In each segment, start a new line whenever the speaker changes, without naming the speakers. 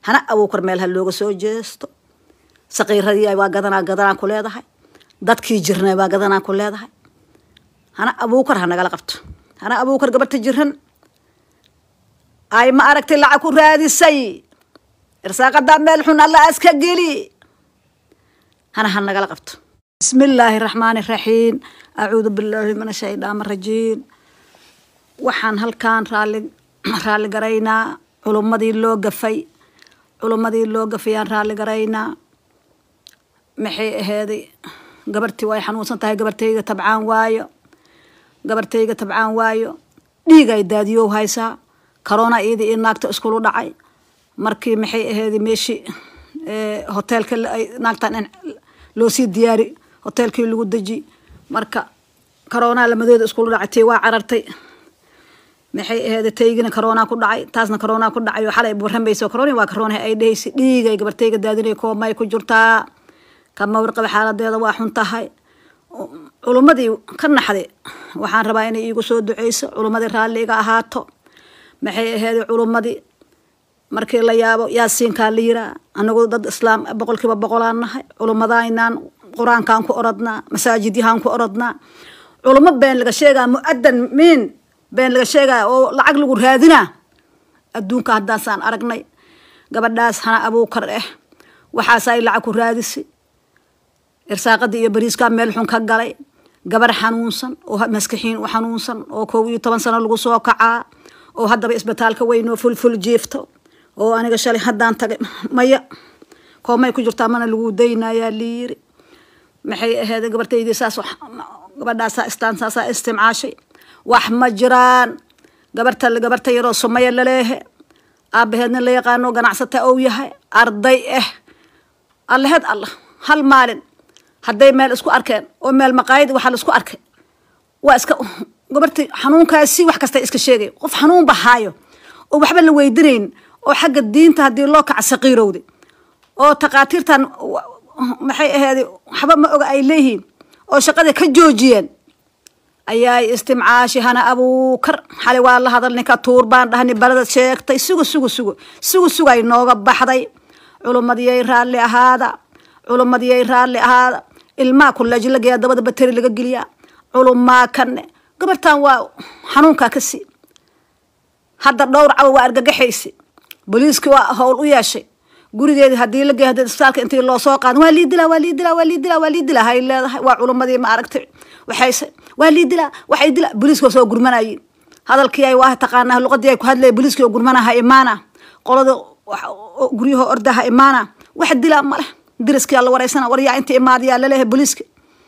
hana abuukar meel ha looga soo jeesto saqiiradii waa gadanaa gadanaa ku leedahay dadkii jirnay waa gadanaa ku leedahay hana abuukar ha nagala qabto hana abuukar gabarta jiran ay ma aragtay lacag ku raadisay irsaaqadaa meel xun alla aska geli hana ha nagala qabto bismi illaahi raxmaani raxiim acuudu billaahi min ashaydaani rajiim waxaan halkaan raali raalli garaynaa culummadii loo gafay culummadii loo gafayaan raalli garaynaa maxay ahaaday gabartii way xanuunsan tahay gabartayga tabcaan waayo gabartayga tabcaan waayo dhiigay daadiyow haysaa corona iyada iyo naagta iskulu dhacay markii maxay ahaaday meeshii hoteelka naagtan in loo sii diyaari hoteelkii lagu deji marka corona lamadooda iskulu dhacay tii waa carartay maxay ahayd taygina corona ku dhacay taasna corona ku dhacay oo xalay warramayso corona waa corona ay dhehaysa dhiigay gabartayga daadinay koomay ku jirtaa kama warqaba xaaladeeda waa xun tahay culummadii ka naxday waxaan rabaa inay iigu soo duceyso culummadii raalli iga ahaato maxay ahayd culummadii markii la yaabo yaasiinkaa la yiraa anagu dad islaam boqolkiiba boqolaan nahay culummadaaynaan qur-aankaan ku orodnaa masaajidyahaan ku orodnaa culummo been laga sheegaa mu-adan miin been laga sheegaya oo lacag lagu raadinaa adduunka haddaasaan aragnay gabadhaas hana abuukar ah waxaasay lacag ku raadisi irsaaqadii iyo bariiskaa meel xun ka galay gabar xanuunsan oo maskaxiin u xanuunsan oo kow iyo toban sano lagu soo kacaa oo haddaba isbitaalka weyn oo fulful jiifto oo aniga shalay haddaan tagay maya koomay ku jirtaa mana lagu daynayaa liiri maxay ahayd gabartaydii saas gabadhaasaa istaan saasaa istimcaashay wax ma jiraan gabarta gabarta yaroo sumaya laleehe aabaheedna la yaqaano ganacsata ou yahay arday ah allaheed allah hal maalin hadday meel isku arkeen oo meel maqaayad waxaa la isku arkay waa iska gabarti xanuunkaasi wax kasta iska sheegay qof xanuun bahaayo oo waxba la weydinayn oo xagga diinta haddii loo kaca saqiirowday oo takhaatiirtan maxay ahayd waxba ma oga ay leeyihiin oo shaqada ka joojiyeen ayaay istimcaashi hana abuukar xali waa la hadal ninka tuur baan dhahni balada sheegtay sugu sugu sugu sugu sugay nooga baxday culummadiyay raalli ahaada culummadiyay raalli ahaada ilmaa kuleeji la geeyaa dabada bateri laga geliyaa culumaa kane gabartan waa xanuunkaa ka sii hadda dhowr cawa waa argagaxaysi booliiskii waa howl u yeeshay gurigeedii hadii la geey hadii isbitaalka intii loo soo qaada waa lii dilaa waa lii dilaa waa lii dilaa waa lii dilaa hay leedahay waa culummadii ma aragtay waxayse waa lii dilaa waxay dilaa booliiska soo gurmanayiin hadalkii ay waa taqaanaa luqadii ay ku hadlaya booliiskii oo gurmanaha imaana qolada guryaha ordaha imaana wax dilaa male diriskii la wareysana waryaa inta imaadayaa laleeyahay booliiska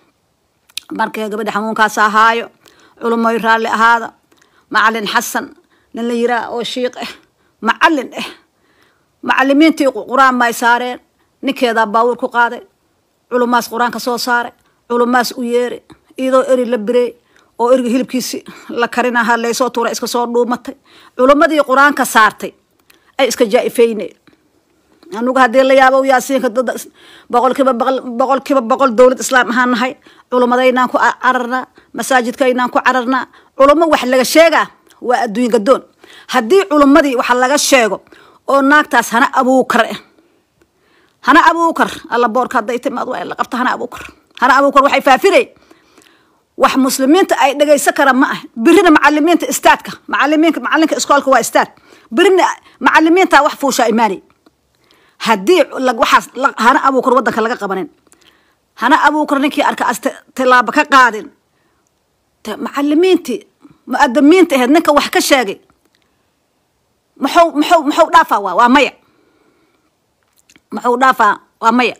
markii gabadha xanuunkaas ahaayo culumoy raalli ahaada macalin xasan nin la yiraa oo shiiq ah macalin ah macalimiintii qur-aan may saareen ninkeedaa baawur ku qaaday culumaas qur-aanka soo saaray culumaas u yeeray iyadoo eri la birey oo eriga hilibkiisi la karinaha laysoo tuuray iska soo dhuumatay culummadii qur-aanka saartay ay iska jaa-ifeyneen anugu haddii la yaabo yaasiinka dad boqolkiiba boqolkiiba boqol dowlad islaam ahaan nahay culumadaynaan ku cararnaa masaajidkaynaan ku cararnaa culummo wax laga sheegaa waa adduun gadoon haddii culummadii waxa laga sheego oo naagtaas hana abuukar ah hana abuukar alla boorka hadday timaad waa in la qabta hana abuukar hana abuukar waxay faafirey wax muslimiinta ay dhegaysan karaan ma ah birina macalimiinta istaadka macalimiinka macalinka iskoolka waa istaad birina macalimiinta wax fuushaa imaanay haddii waxaas hana abuukar waddanka laga qabanin hana abuukar ninkii arka as tilaabo ka qaadin macalimiintii mu-adamiinta aheed ninka wax ka sheegay muxuu muxuu muxuu dhaafaa waa waa maya muxuu dhaafaa waa maya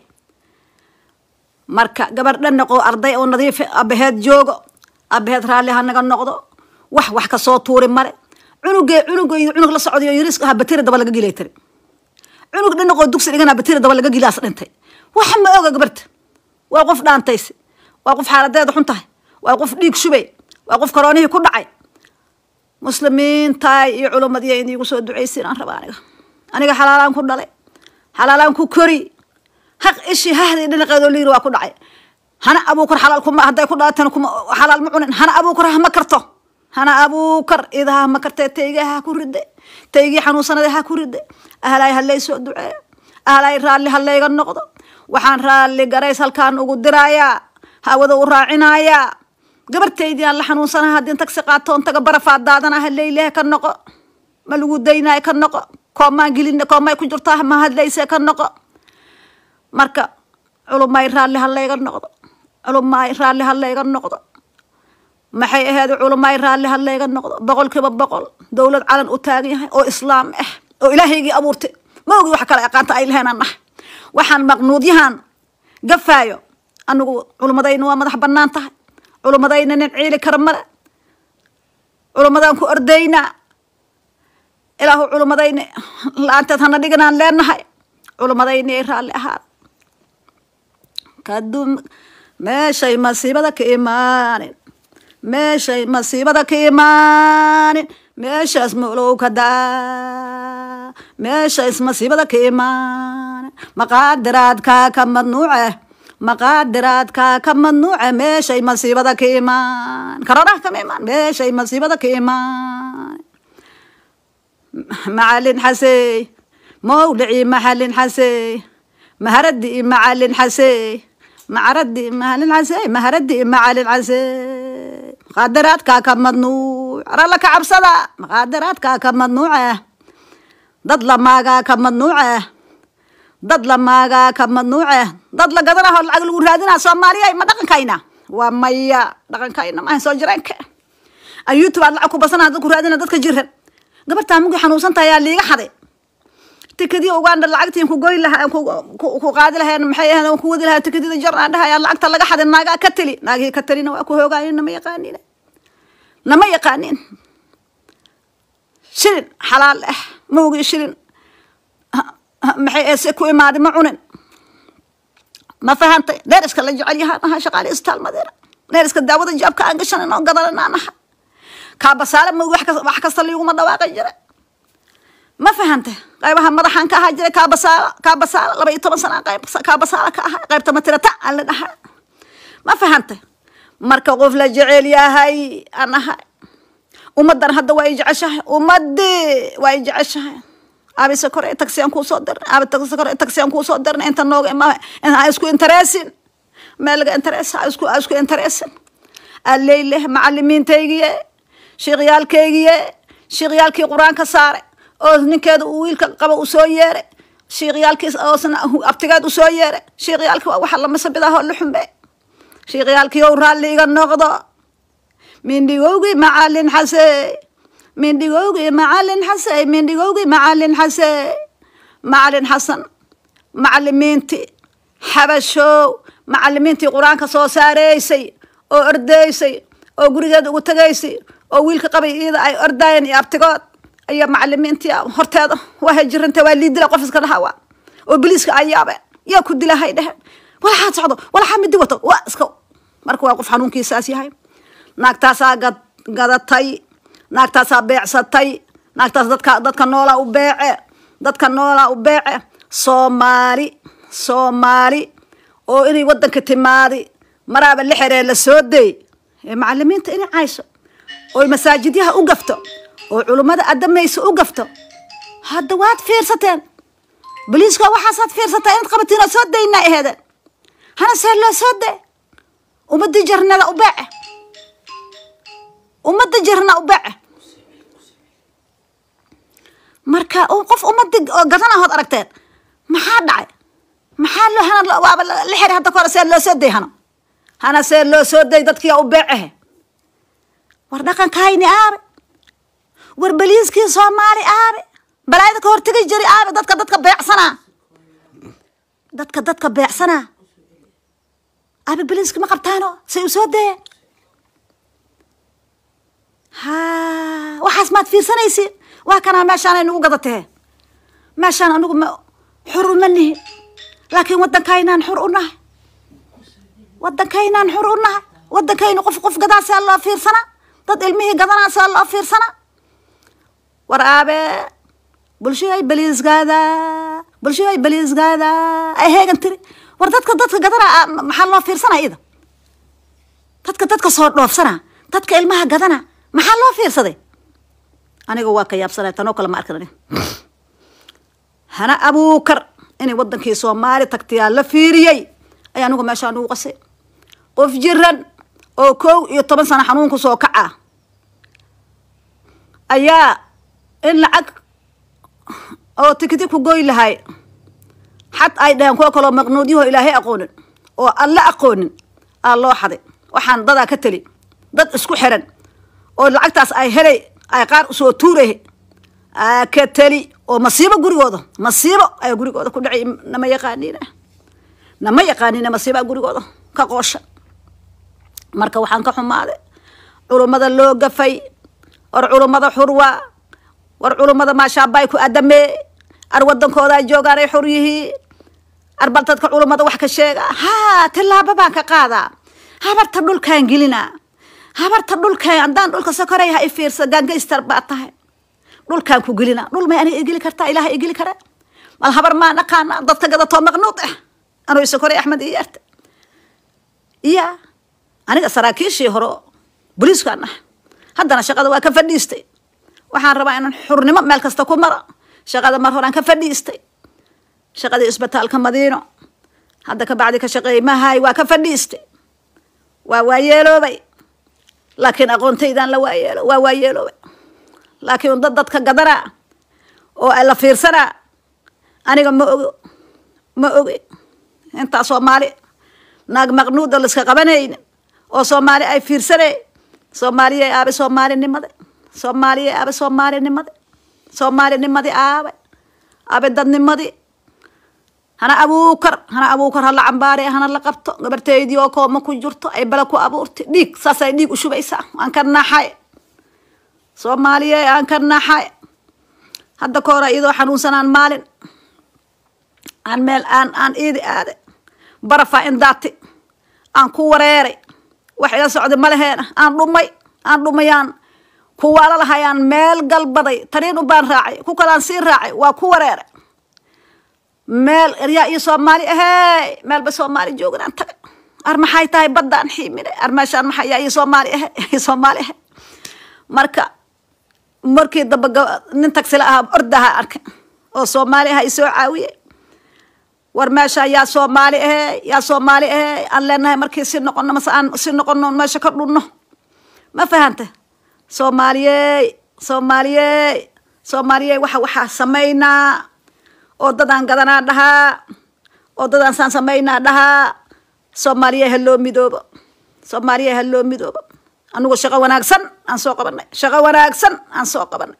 marka gabar dhan noqo arday oo nadiif abaheed joogo abaheed raalli ha naga noqdo wax wax kasoo tuuri male cunugee cunugeyda cunug la socdayo yariis aha batiri daba laga gilay tiri cunug dhan noqoo dugsi dhigana batiri daba laga gilaas dhintay wax ma oga gabarta waa qof dhaantayse waa qof xaaladeeda xun tahay waa qof dhiig shubay waa qof karoonihii ku dhacay muslimiintaay iyo culummadiya in iigu soo ducaysiin aan raba aniga aniga xalaalaan ku dhalay xalaalaan ku kori haq ishii hahdii dhinaqeedoo liiri waa ku dhacay hana abuukar xalaal kuma hadday ku dhalatana kuma xalaal ma cunin hana abuukar hama karto hana abuukar idaha ma kartee tayga ha ku ride taygii xanuunsanada ha ku ride ahlay halay soo duceeyo ahlay raalli halayga noqdo waxaan raalli garays halkaan ugu dirayaa hawada u raacinayaa gabartaydii aan la xanuunsanaha haddii tagsi qaatoon taga barafaad daadana haleylehe ka noqo ma lagu daynaayo ka noqo koomaan gelin koomay ku jirtaa ma hadlayse ka noqo marka culumay raalli halayga noqdo culumay raalli halayga noqdo maxay ahayd culumay raalli halayga noqdo boqolkiiba boqol dowlad calan u taagan yahay oo islaam ah oo ilaahaygii abuurtay ma ogi wax kale aqaanta ay leheen aan nahay waxaan maqnuudyahan gafaayo anigu culummadayna waa madax banaan tahay culummadayna nin ciili kara male culummadaan ku ordaynaa ilaahu culummadayna la-aanteed hana dhiganaan leenahay culummadayna ay raalli ahaada kadum meeshay masiibada ka imaanin meeshay masiibada ka imaanin meeshaas molow ka daa meeshays masiibada ka imaanin maqaadiraadkaa ka madnuuce maqaadiraadkaa ka madnuuce meeshay masiibada ka imaan karoraha kama imaan meeshay masiibada ka imaan macalin xasey mawlicii maxalin xasey maharadii macalin xasey macaradii macalin xasey maharadii macalin xasey maqaadiraadkaa ka madnuuc aralla ka cabsada maqaadiraadkaa ka madnuuce dad lamaagaa ka madnuuce dad lamaagaa ka madnuuce dad la gadanaho lacag lagu raadinaa soomaaliya ma dhaqankayna waa maya dhaqankayna maahan soo jireenka a youtube aad lacag ku basana dad ku raadina dadka jiran gabartaa mugi xanuunsan tahay yaa liiga xaday tikadii uganda lacagtiin ku goy lahaa ku qaadi laheen maxay ahayd ku wadi lahaa tikadida jar aan dhahay lacagta laga xaday naagaa ka teli naagihii ka telina waa ku hoogaayen nama yaqaanin nama yaqaanin shilin xalaal ah mawgi shilin maxay eese ku imaaday ma cunin ma fahantay neeriska la jecel yahaan ahaa shaqaale isbitaal madeera neeriska daawada jaabka aan gashanan oo gadanan aan aha kaabasaale ma wax kasta liiguma dhawaaqan jira ma fahantay qaybaha madaxaan ka ahaa jiray kaabasaala kaabasaala laba iyo toban sana qayb kaabasaala ka ahaa qaybta matirata aan la dhahaa ma fahantay marka qof la jecel yahay aan ahay ummadan hadda waa i jeceshahay ummadii waa i jeceshahay abise kore taxi aan kuusoo dirnay abi taxi kore taxi aan kuusoo dirnay inta nooga ima ha isku interesin meel laga interes ha isku ha isku interesin alleyleh macalimiintaygiye shiikyaalkaygiye shiikyaalkii qur-aanka saaray oo ninkeeda uu wiilka qaba u soo yeeray shiikyaalkii oosna abtigeed u soo yeeray shiikyaalkii waa waxa lamasabidaho la xumbe shiikyaalkii ou raalli iga noqdo mindhigowgii macalin xasey mindhigowgii macalin xasey mindhigowgii macalin xasey macalin xasan macalimiintii xabashow macalimiintii qur-aanka soo saareysay oo ordeysay oo gurigeeda ugu tegaysay oo wiilka qabay iyada ay ordaayeen iyo abtigood ayaa macalimiintii horteeda waa jiranta waa lii dila qof iska dhahawa oo biliiska ayaabe yaa ku dilahay dheheen walaxaad socdo walaxaa midi wato waa iska marka waa qof xanuunkiisaas yahay naagtaasaa gad gadatay naagtaasaa beecsatay naagtaas dadka dadka noolaa u beece dadka noolaa u beece soomaali soomaali oo inay wadanka timaadi maraaba la xeree la soo day ee macalimiinta inay cayso oy masaajidyaha u gafto oo culummada adamaysa u gafto hadda waad fiirsateen boliiska waxaasaad fiirsataa inaad qabatiin oo soo daynaa aheedeen hana see loo soo day ummadii jarnada u beece ummadda jarna u beece marka qof ummadii oo gadanahood aragteen maxaa dhacay maxaa loo hana waaba la xeri hadda kahore see loo soo day hana hana see loo soo day dadkii u beecehe war dhaqankayni aabe war beliiskii soomaali aabe balaayada ka hortegi jiri aabe dadka dadka beecsanaa dadka dadka beecsanaa aabe beliiski ma qabtaano say u soo dayeen ha waxaas maad fiirsanaysiin waa kanaa meeshaan ay nagu gadatee meeshaan anigu ma xur uma nihin laakiin waddankaynaan xur u nahay waddankaynaan xur u nahay waddankaynu qof qof gadaasaa loo fiirsanaa dad ilmihii gadanaasaa loo fiirsanaa war aabe bulshada beliisgaada bulshada beliisgaada ay heegan tiri war dadka dadka gadanaa maxaa loo fiirsanaa ida dadka dadka soo dhoofsanaa dadka ilmaha gadana maxaa loo fiirsaday aniga waa ka yaabsanay tanoo kale ma arkan hana abuukar inay wadankii soomaali tagtayaa la fiiriyey ayaa anigu meeshaa nugu qasay qof jiran oo kow iyo toban sano xanuunku soo kaca ayaa in lacag oo tikiti ku goy lahay xad ay dhaheen kuwa kaloo maqnuudyaho ilaahay aqoonin oo alla aqoonin aa loo xaday waxaan dadaa ka teli dad isku xiran oo lacagtaas ay helay ay qaar usoo tuuray aa ka teli oo masiibo gurigooda masiibo ayaa gurigooda ku dhacay nama yaqaaniina nama yaqaaniina masiibaa gurigooda ka qoosha marka waxaan ka xumaaday culummada loo gafay war culummada xurwa war culummada maashaabay ku adamee ar wadankoodaa joogaan ay xur yihiin arbal dadka culummada wax ka sheega haa tilaabo baan ka qaadaa habarta dhulkaan gelinaa habarta dhulkaan haddaan dhulka sokorey ha i fiirsa gaangaystar baa tahay dhulkaan ku gelina dhul may aniga igeli kartaa ilaha igeli kara mal habar maa naqaana dadka gadatoo maqnuud ah anuu isokorey axmed iyo yarta iya aniga saraakiishii hore boliiskaan ah haddana shaqada waa ka fadhiistay waxaan rabaa inaan xurnimo meel kasta ku mara shaqada mar horaan ka fadhiistay shaqadii isbitaalka madiino hadda ka bacdi ka shaqeey mahay waa ka fadhiistay waa waayeeloobay laakiin aqoontaydaan la waayeelo waa waayeeloobay laakiin dad dadka gadanaa oo la fiirsanaa aniga ma ogo ma oge intaa soomaali naag maqnuuda laiska qabanaynin oo soomaali ay fiirsanay soomaaliyay aabe soomaalinimada soomaaliyay aabe soomaalinimada soomaalinimadii aabe aabe dadnimadii hana abuukar hana abuukar hala cambaare hana la qabto gabarteydii oo kooma ku jirto ay bala ku abuurtay dhiig saasay dhiig ushubaysaa aan ka naxay soomaaliye aan ka naxay hadda ka hora iyadoo xanuunsanaan maalin aan meel aan aan iidi aade barafaa in daati aan ku wareeray wax ila socday malaheena aan dhumay aan dhumayaan kuwaala lahayaan meel galbaday taniin ubaan raacay ku kalaan sii raacay waa ku wareeray meel eryaa iyo soomaali ahey meelba soomaali joogin aan tagay ar maxay tahay baddaan xiimine ar meeshaan maxay yaa iyo soomaali ahe iyo soomaali ahe marka markii damba nin tagsila ahaa ordaha arkay oo soomaali aha isoo caawiye war meesha yaa soomaali ahe yaa soomaali ahe aan leenahay markii si noqono mase aan si noqono meesha ka dhunno ma fahante soomaaliyey soomaaliyey soomaaliyey waxa waxaa samaynaa oo dadaan gadanaa dhahaa oo dadaan saan samaynaa dhahaa soomaaliya ha loo midoobo soomaaliya ha loo midoobo anugu shaqo wanaagsan aan soo qabanay shaqo wanaagsan aan soo qabanay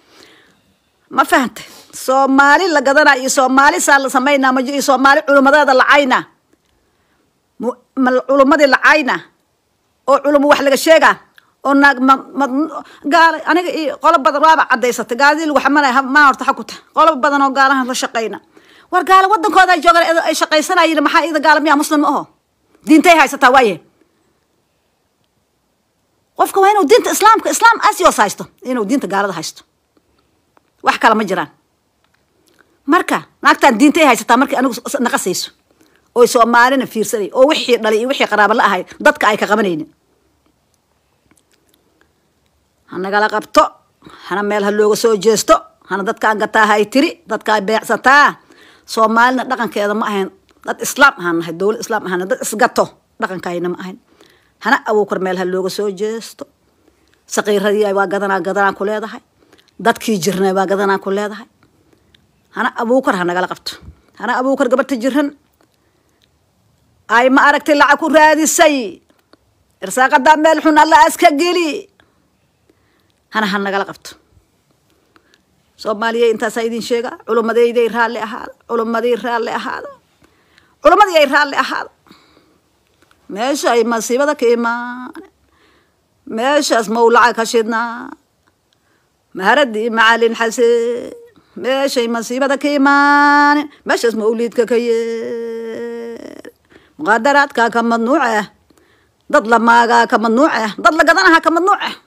ma fahantay soomaali la gadanaa iyo soomaali saa la samaynaa majo iyo soomaali culummadeeda lacayna culummadii lacayna oo culumo wax laga sheegaa oo naag ma ma gaala aniga iyo qolo badan waaba cadaysatay gaaladii lagu xamanaya maa horta xakuta qolo badan oo gaalahan la shaqayna war gaala wadankooda ay joogaan ay shaqaysanayiin maxaa ida gaala miyaa muslim ma aho diintay haysataa waaye qofka waa inuu diinta islaamka islaam asios haysto inuu diinta gaalada haysto wax kale ma jiraan marka naagtaan diintay haysataa markii anigu naqasayso oy soomaalina fiirsanay oo wixii dhalay iyo wixii qaraaba la ahay dadka ay ka qabanaynin hanagala qabto hana meel ha looga soo jeesto hana dadkaan gataa hay tiri dadkaa beecsataa soomaalina dhaqankeeda ma ahayn dad islaam ahaan nahay dowlad islaam ahaan dad isgato dhaqankayna ma ahayn hana abuukar meel ha looga soo jeesto saqiiradii waa gadanaa gadanaa ku leedahay dadkii jirnay waa gadanaa ku leedahay hana abuukar ha nagala qabto hana abuukar gabarta jiran ay ma aragtay lacag ku raadisay irsaaqadaa meel xun alla aska geli hana ha nagala qabto soomaaliya intaasaa idin sheega culummadeyday raalli ahaada culummadii raalli ahaada culummadii ay raalli ahaada meesha ay masiibada ka imaane meeshaas mawlaca ka shidnaa maharadii macalin xaseen meeshay masiibada ka imaane meeshaas mawliidka ka yeer muqaadaraadkaa ka madnuuc ah dad la maagaa ka madnuuc ah dad la gadanaha ka madnuuc ah